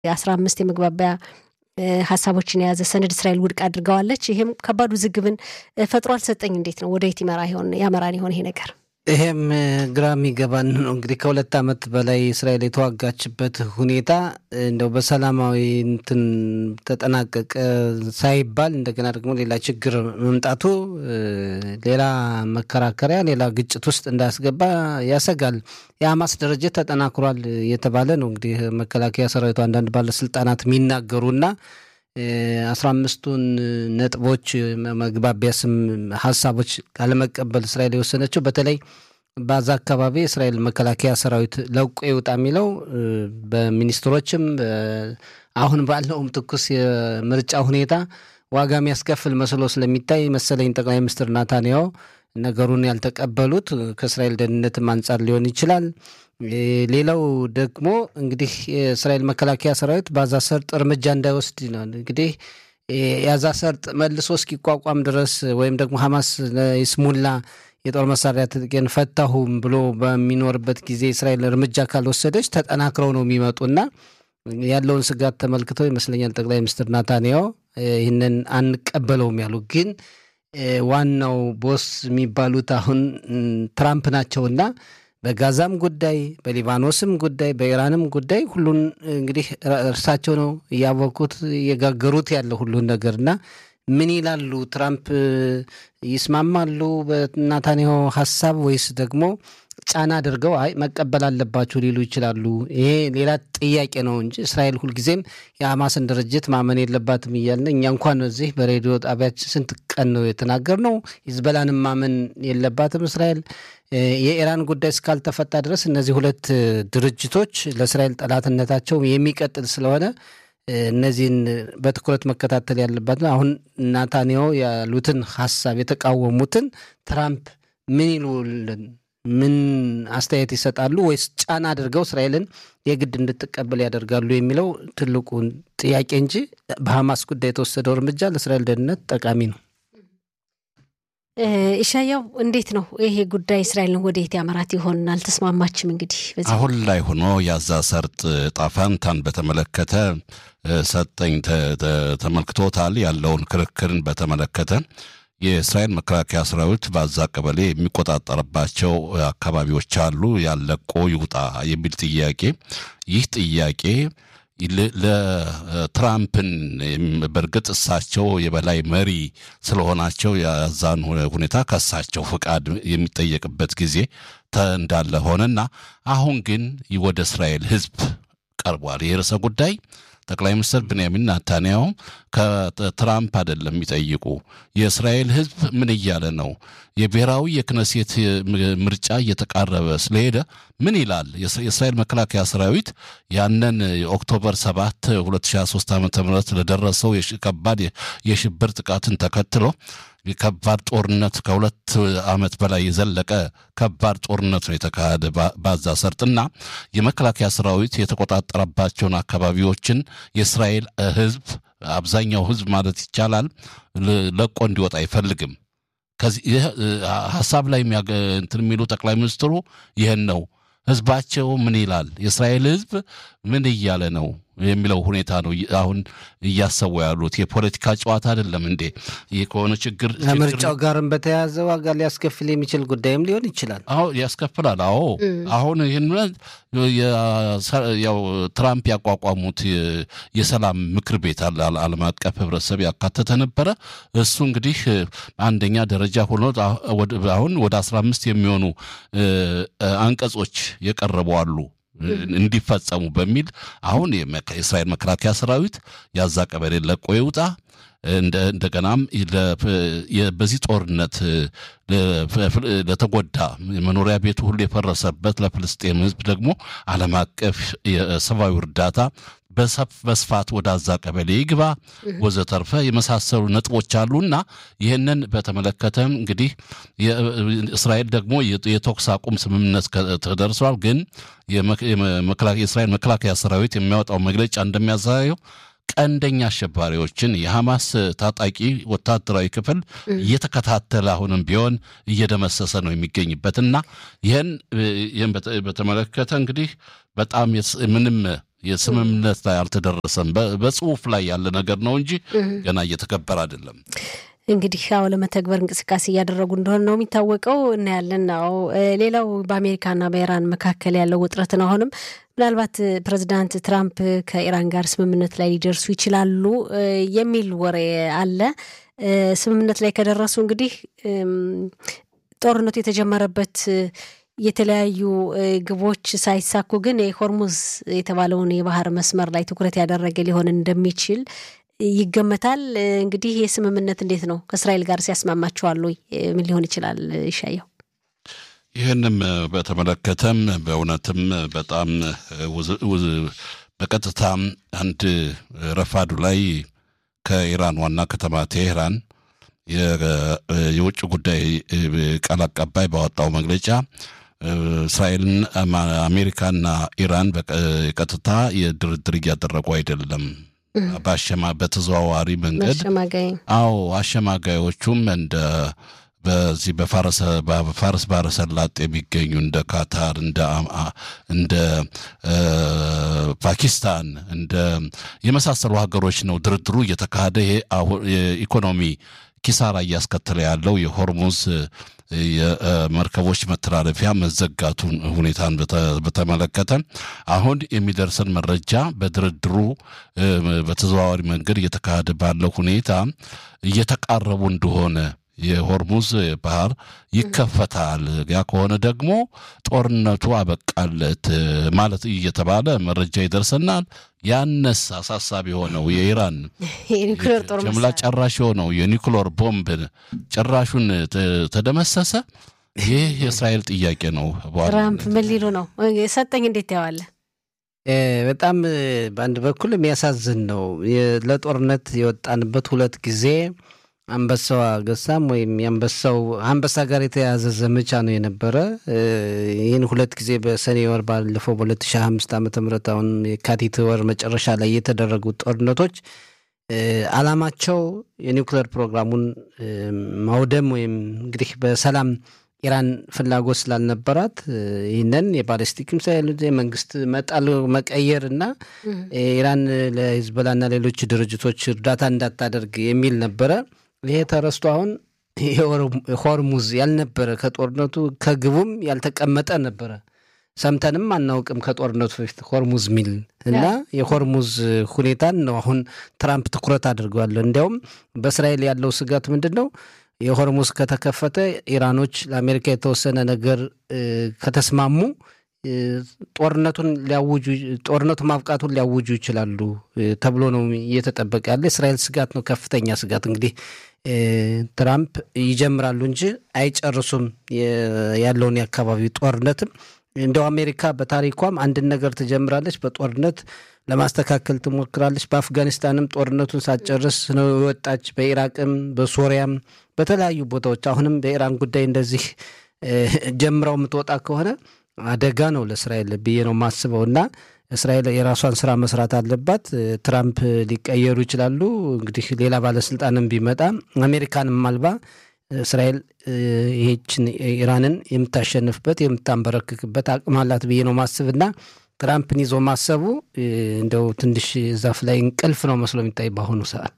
የአስራ አምስት የመግባቢያ ሀሳቦችን የያዘ ሰነድ እስራኤል ውድቅ አድርገዋለች። ይህም ከባድ ውዝግብን ፈጥሮ አልሰጠኝ እንዴት ነው ወደ የት ይመራ ይሆን ያመራን ይሆን ይሄ ነገር? ይሄም ግራ የሚገባን ነው። እንግዲህ ከሁለት ዓመት በላይ እስራኤል የተዋጋችበት ሁኔታ እንደው በሰላማዊ እንትን ተጠናቀቀ ሳይባል እንደገና ደግሞ ሌላ ችግር መምጣቱ ሌላ መከራከሪያ፣ ሌላ ግጭት ውስጥ እንዳያስገባ ያሰጋል። የሐማስ ድርጅት ተጠናክሯል የተባለ ነው እንግዲህ መከላከያ ሰራዊቱ አንዳንድ ባለስልጣናት የሚናገሩና አስራ አምስቱን ነጥቦች መግባቢያ ስም ሀሳቦች ካለመቀበል እስራኤል የወሰነችው በተለይ በዛ አካባቢ የእስራኤል መከላከያ ሰራዊት ለቆ ይውጣ የሚለው በሚኒስትሮችም አሁን ባለውም ትኩስ የምርጫ ሁኔታ ዋጋ የሚያስከፍል መስሎ ስለሚታይ መሰለኝ ጠቅላይ ሚኒስትር ናታንያሁ ነገሩን ያልተቀበሉት ከእስራኤል ደህንነትም አንጻር ሊሆን ይችላል። ሌላው ደግሞ እንግዲህ የእስራኤል መከላከያ ሰራዊት በአዛ ሰርጥ እርምጃ እንዳይወስድ ነው። እንግዲህ የአዛ ሰርጥ መልሶ እስኪቋቋም ድረስ ወይም ደግሞ ሐማስ ይስሙላ የጦር መሳሪያ ትጥቄን ፈታሁም ብሎ በሚኖርበት ጊዜ እስራኤል እርምጃ ካልወሰደች ተጠናክረው ነው የሚመጡና ያለውን ስጋት ተመልክተው ይመስለኛል ጠቅላይ ሚኒስትር ናታንያሁ ይህንን አንቀበለውም ያሉ ግን ዋናው ቦስ የሚባሉት አሁን ትራምፕ ናቸውና በጋዛም ጉዳይ በሊባኖስም ጉዳይ በኢራንም ጉዳይ ሁሉን እንግዲህ እርሳቸው ነው እያወቁት እየጋገሩት ያለ ሁሉን ነገርና ምን ይላሉ? ትራምፕ ይስማማሉ በናታንያሁ ሀሳብ ወይስ ደግሞ ጫና አድርገው አይ መቀበል አለባችሁ ሊሉ ይችላሉ? ይሄ ሌላ ጥያቄ ነው እንጂ እስራኤል ሁልጊዜም የሐማስን ድርጅት ማመን የለባትም እያልን እኛ እንኳን እዚህ በሬዲዮ ጣቢያችን ስንት ቀን ነው የተናገርነው። ሂዝበላንም ማመን የለባትም እስራኤል። የኢራን ጉዳይ እስካልተፈታ ድረስ እነዚህ ሁለት ድርጅቶች ለእስራኤል ጠላትነታቸው የሚቀጥል ስለሆነ እነዚህን በትኩረት መከታተል ያለባት አሁን ናታንያሁ ያሉትን ሀሳብ የተቃወሙትን ትራምፕ ምን ይሉልን ምን አስተያየት ይሰጣሉ? ወይስ ጫና አድርገው እስራኤልን የግድ እንድትቀበል ያደርጋሉ የሚለው ትልቁ ጥያቄ እንጂ በሐማስ ጉዳይ የተወሰደው እርምጃ ለእስራኤል ደህንነት ጠቃሚ ነው። ኢሻያው እንዴት ነው ይሄ ጉዳይ እስራኤልን ወደየት ያመራት ይሆን? አልተስማማችም። እንግዲህ አሁን ላይ ሆኖ የአዛ ሰርጥ ጣፋንታን በተመለከተ ሰጠኝ ተመልክቶታል። ያለውን ክርክርን በተመለከተ የእስራኤል መከላከያ ሰራዊት በአዛ ቀበሌ የሚቆጣጠርባቸው አካባቢዎች አሉ፣ ያለቆ ይውጣ የሚል ጥያቄ ይህ ጥያቄ ለትራምፕን በእርግጥ እሳቸው የበላይ መሪ ስለሆናቸው የዛን ሁኔታ ከእሳቸው ፍቃድ የሚጠየቅበት ጊዜ እንዳለ ሆነና አሁን ግን ወደ እስራኤል ሕዝብ ቀርቧል። ይህ ርዕሰ ጉዳይ ጠቅላይ ሚኒስትር ብንያሚን ናታንያሁ ከትራምፕ አይደለም የሚጠይቁ። የእስራኤል ህዝብ ምን እያለ ነው? የብሔራዊ የክነሴት ምርጫ እየተቃረበ ስለሄደ ምን ይላል? የእስራኤል መከላከያ ሰራዊት ያንን የኦክቶበር 7 2023 ዓ ም ለደረሰው ከባድ የሽብር ጥቃትን ተከትሎ ከባድ ጦርነት ከሁለት ዓመት በላይ የዘለቀ ከባድ ጦርነት ነው የተካሄደ ባዛ ሰርጥና የመከላከያ ሰራዊት የተቆጣጠረባቸውን አካባቢዎችን የእስራኤል ህዝብ አብዛኛው ህዝብ ማለት ይቻላል ለቆ እንዲወጣ አይፈልግም። ከዚህ ሀሳብ ላይ እንትን የሚሉ ጠቅላይ ሚኒስትሩ ይህን ነው። ህዝባቸው ምን ይላል? የእስራኤል ህዝብ ምን እያለ ነው የሚለው ሁኔታ ነው አሁን እያሰቡ ያሉት። የፖለቲካ ጨዋታ አይደለም እንዴ? ይህ ከሆነ ችግር ከምርጫው ጋርም በተያያዘ ዋጋ ሊያስከፍል የሚችል ጉዳይም ሊሆን ይችላል። አዎ ያስከፍላል። አዎ አሁን ይህን ያው ትራምፕ ያቋቋሙት የሰላም ምክር ቤት ዓለም አቀፍ ህብረተሰብ ያካተተ ነበረ። እሱ እንግዲህ አንደኛ ደረጃ ሆኖ አሁን ወደ አስራ አምስት የሚሆኑ አንቀጾች የቀረቡ አሉ እንዲፈጸሙ በሚል አሁን የእስራኤል መከላከያ ሰራዊት ያዛ ቀበሌ ለቆ ይውጣ። እንደገናም በዚህ ጦርነት ለተጎዳ መኖሪያ ቤቱ ሁሉ የፈረሰበት ለፍልስጤም ህዝብ ደግሞ ዓለም አቀፍ የሰብአዊ እርዳታ በስፋት ወደ አዛ ቀበሌ ይግባ ወዘተርፈ የመሳሰሉ ነጥቦች አሉና ይህንን በተመለከተም እንግዲህ እስራኤል ደግሞ የተኩስ አቁም ስምምነት ተደርሷል። ግን የእስራኤል መከላከያ ሰራዊት የሚያወጣው መግለጫ እንደሚያሳየው ቀንደኛ አሸባሪዎችን የሐማስ ታጣቂ ወታደራዊ ክፍል እየተከታተለ አሁንም ቢሆን እየደመሰሰ ነው የሚገኝበትና ይህን በተመለከተ እንግዲህ በጣም ምንም የስምምነት ላይ አልተደረሰም። በጽሁፍ ላይ ያለ ነገር ነው እንጂ ገና እየተከበረ አይደለም። እንግዲህ አዎ ለመተግበር እንቅስቃሴ እያደረጉ እንደሆነ ነው የሚታወቀው። እናያለን ነው። ሌላው በአሜሪካና በኢራን መካከል ያለው ውጥረትን አሁንም ምናልባት ፕሬዚዳንት ትራምፕ ከኢራን ጋር ስምምነት ላይ ሊደርሱ ይችላሉ የሚል ወሬ አለ። ስምምነት ላይ ከደረሱ እንግዲህ ጦርነቱ የተጀመረበት የተለያዩ ግቦች ሳይሳኩ ግን የሆርሙዝ የተባለውን የባህር መስመር ላይ ትኩረት ያደረገ ሊሆን እንደሚችል ይገመታል። እንግዲህ ይህ ስምምነት እንዴት ነው ከእስራኤል ጋር ሲያስማማቸዋል ወይ? ምን ሊሆን ይችላል? ይሻየው ይህንም በተመለከተም በእውነትም በጣም በቀጥታ አንድ ረፋዱ ላይ ከኢራን ዋና ከተማ ቴሄራን የውጭ ጉዳይ ቃል አቀባይ ባወጣው መግለጫ እስራኤልን አሜሪካና ኢራን በቀጥታ የድርድር እያደረጉ አይደለም በአሸማ በተዘዋዋሪ መንገድ አዎ አሸማጋዮቹም እንደ በዚህ በፋርስ ባህረ ሰላጤ የሚገኙ እንደ ካታር እንደ ፓኪስታን እንደ የመሳሰሉ ሀገሮች ነው ድርድሩ እየተካሄደ ይሄ የኢኮኖሚ ኪሳራ እያስከተለ ያለው የሆርሙዝ የመርከቦች መተላለፊያ መዘጋቱን ሁኔታን በተመለከተ አሁን የሚደርሰን መረጃ በድርድሩ በተዘዋዋሪ መንገድ እየተካሄደ ባለው ሁኔታ እየተቃረቡ እንደሆነ የሆርሙዝ ባህር ይከፈታል። ያ ከሆነ ደግሞ ጦርነቱ አበቃለት ማለት እየተባለ መረጃ ይደርሰናል። ያነስ አሳሳቢ የሆነው የኢራን ጀምላ ጨራሽ የሆነው የኒኩሎር ቦምብ ጭራሹን ተደመሰሰ። ይህ የእስራኤል ጥያቄ ነው። ትራምፕ ምን ሊሉ ነው? ሰጠኝ እንዴት ታየዋለህ? በጣም በአንድ በኩል የሚያሳዝን ነው። ለጦርነት የወጣንበት ሁለት ጊዜ አንበሳው ገሳም ወይም የአንበሳው አንበሳ ጋር የተያያዘ ዘመቻ ነው የነበረ። ይህን ሁለት ጊዜ በሰኔ ወር ባለፈው በ2005 ዓ ም አሁን የካቲት ወር መጨረሻ ላይ የተደረጉት ጦርነቶች አላማቸው የኒውክሌር ፕሮግራሙን ማውደም ወይም እንግዲህ በሰላም ኢራን ፍላጎት ስላልነበራት ይህንን የባለስቲክ ሚሳይል የመንግስት መጣል መቀየር እና ኢራን ለሂዝቦላና ሌሎች ድርጅቶች እርዳታ እንዳታደርግ የሚል ነበረ። ይሄ ተረስቶ አሁን ሆርሙዝ ያልነበረ ከጦርነቱ ከግቡም ያልተቀመጠ ነበረ። ሰምተንም አናውቅም ከጦርነቱ በፊት ሆርሙዝ ሚል እና የሆርሙዝ ሁኔታን ነው አሁን ትራምፕ ትኩረት አድርገዋል። እንዲያውም በእስራኤል ያለው ስጋት ምንድን ነው? የሆርሙዝ ከተከፈተ ኢራኖች ለአሜሪካ የተወሰነ ነገር ከተስማሙ ጦርነቱን ሊያውጁ ጦርነቱ ማብቃቱን ሊያውጁ ይችላሉ ተብሎ ነው እየተጠበቀ ያለ። እስራኤል ስጋት ነው፣ ከፍተኛ ስጋት። እንግዲህ ትራምፕ ይጀምራሉ እንጂ አይጨርሱም ያለውን የአካባቢ ጦርነትም እንደው አሜሪካ በታሪኳም አንድን ነገር ትጀምራለች፣ በጦርነት ለማስተካከል ትሞክራለች። በአፍጋኒስታንም ጦርነቱን ሳትጨርስ ነው የወጣች። በኢራቅም በሶሪያም በተለያዩ ቦታዎች አሁንም በኢራን ጉዳይ እንደዚህ ጀምረው የምትወጣ ከሆነ አደጋ ነው ለእስራኤል ብዬ ነው የማስበው። እና እስራኤል የራሷን ስራ መስራት አለባት። ትራምፕ ሊቀየሩ ይችላሉ። እንግዲህ ሌላ ባለስልጣንም ቢመጣ አሜሪካንም አልባ እስራኤል ይሄችን ኢራንን የምታሸንፍበት የምታንበረክክበት አቅም አላት ብዬ ነው ማስብና ትራምፕን ይዞ ማሰቡ እንደው ትንሽ ዛፍ ላይ እንቅልፍ ነው መስሎ የሚታይ በአሁኑ ሰዓት።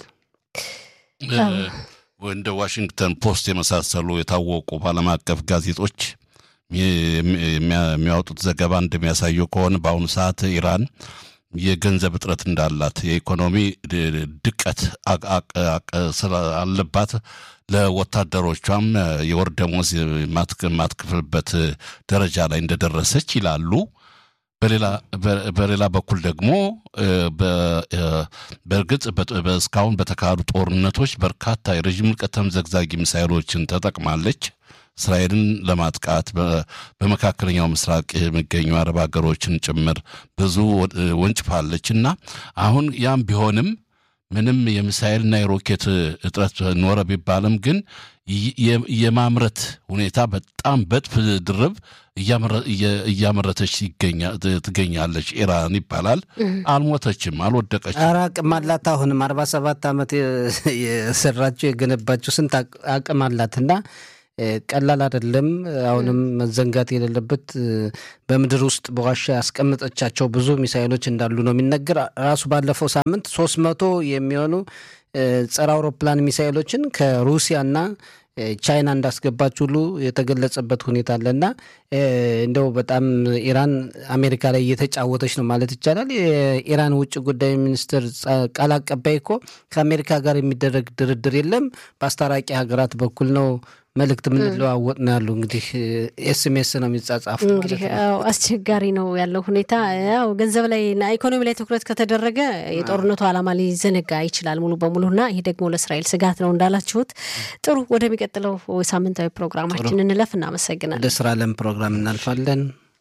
እንደ ዋሽንግተን ፖስት የመሳሰሉ የታወቁ በዓለም አቀፍ ጋዜጦች የሚያወጡት ዘገባ እንደሚያሳየው ከሆነ በአሁኑ ሰዓት ኢራን የገንዘብ እጥረት እንዳላት የኢኮኖሚ ድቀት አለባት። ለወታደሮቿም የወር ደሞዝ የማትክፍልበት ደረጃ ላይ እንደደረሰች ይላሉ። በሌላ በኩል ደግሞ በእርግጥ እስካሁን በተካሄዱ ጦርነቶች በርካታ የረዥም ርቀት ተምዘግዛጊ ሚሳይሎችን ተጠቅማለች። እስራኤልን ለማጥቃት በመካከለኛው ምስራቅ የሚገኙ አረብ ሀገሮችን ጭምር ብዙ ወንጭፋለች እና አሁን ያም ቢሆንም ምንም የሚሳኤልና የሮኬት እጥረት ኖረ ቢባልም ግን የማምረት ሁኔታ በጣም በጥፍ ድርብ እያመረተች ትገኛለች ኢራን ይባላል። አልሞተችም፣ አልወደቀችም። ኧረ አቅም አላት። አሁንም አርባ ሰባት ዓመት የሰራችው የገነባችው ስንት አቅም አላት እና ቀላል አይደለም። አሁንም መዘንጋት የሌለበት በምድር ውስጥ በዋሻ ያስቀመጠቻቸው ብዙ ሚሳይሎች እንዳሉ ነው የሚነገር። ራሱ ባለፈው ሳምንት ሶስት መቶ የሚሆኑ ጸረ አውሮፕላን ሚሳይሎችን ከሩሲያና ቻይና እንዳስገባች ሁሉ የተገለጸበት ሁኔታ አለና እንደው በጣም ኢራን አሜሪካ ላይ እየተጫወተች ነው ማለት ይቻላል። የኢራን ውጭ ጉዳይ ሚኒስትር ቃል አቀባይ እኮ ከአሜሪካ ጋር የሚደረግ ድርድር የለም በአስታራቂ ሀገራት በኩል ነው መልእክት የምንለዋወጥ ነው ያሉ። እንግዲህ ኤስኤምኤስ ነው የሚጻጻፉ። እንግዲህ አስቸጋሪ ነው ያለው ሁኔታ። ያው ገንዘብ ላይ እና ኢኮኖሚ ላይ ትኩረት ከተደረገ የጦርነቱ ዓላማ ሊዘነጋ ይችላል ሙሉ በሙሉ እና ይህ ደግሞ ለእስራኤል ስጋት ነው እንዳላችሁት። ጥሩ፣ ወደሚቀጥለው ሳምንታዊ ፕሮግራማችን እንለፍ። እናመሰግናለን። ወደ ስራ ለም ፕሮግራም እናልፋለን።